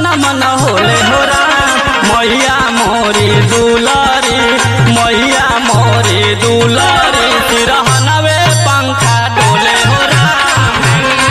न मन होले हो राम मैया मोरी दुलारी मैया मोरी दुलारी सिरहनवे पंखा डोले हो राम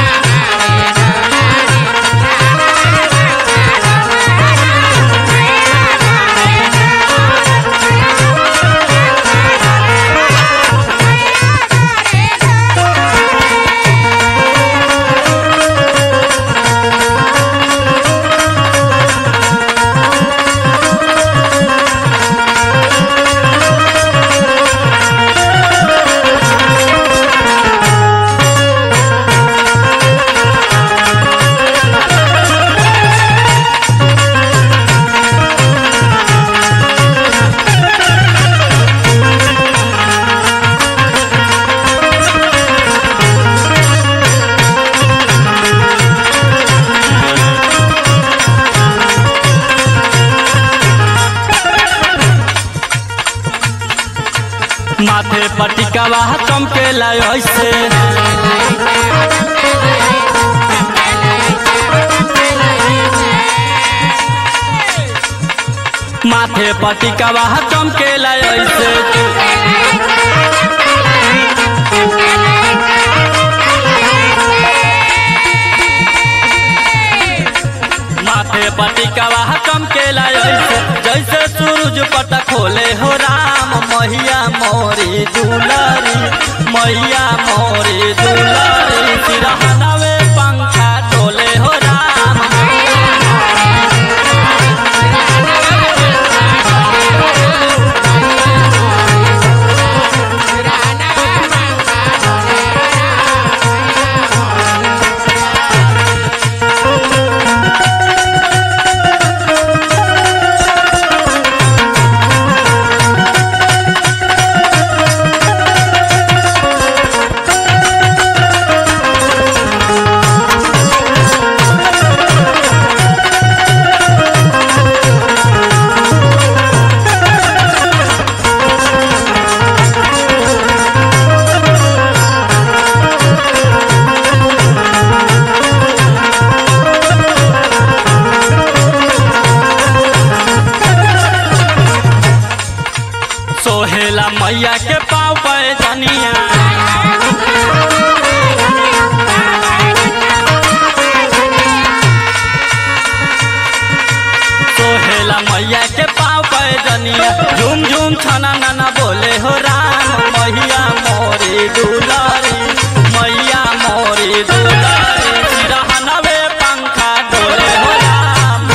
माथे पटिकावा चमकेला ऐसे माथे पटिकावा चमकेला ऐसे माथे पटिकावा चमकेला ऐसे जैसे सूरज पट खोले हो राम मैया मोरी दुलारी मैया मोरी दुलारी सिरहनवे पंखा डोले हो राम सोहेला मैया के पाँव पे जनिया सोहेला मैया के पाँव पे जनिया झूम झूम छना नाना बोले हो राम मैया मोरी दुलारी मैया मोरी दुलारी सिरहनवे पंखा डोले हो राम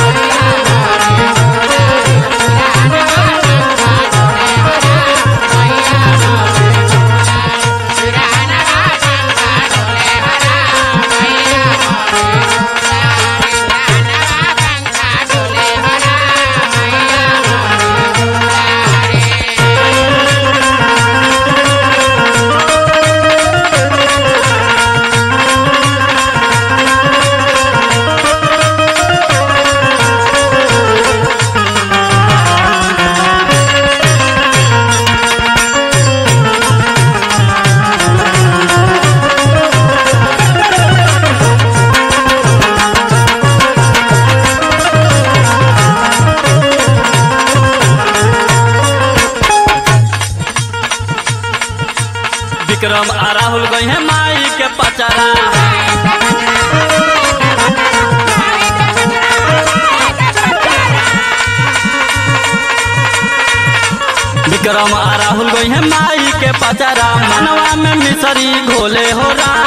विक्रम आ राहुल गई है माई के पचरा विक्रम आ राहुल गई है माई के पचरा मनवा में मिसरी घोले हो राम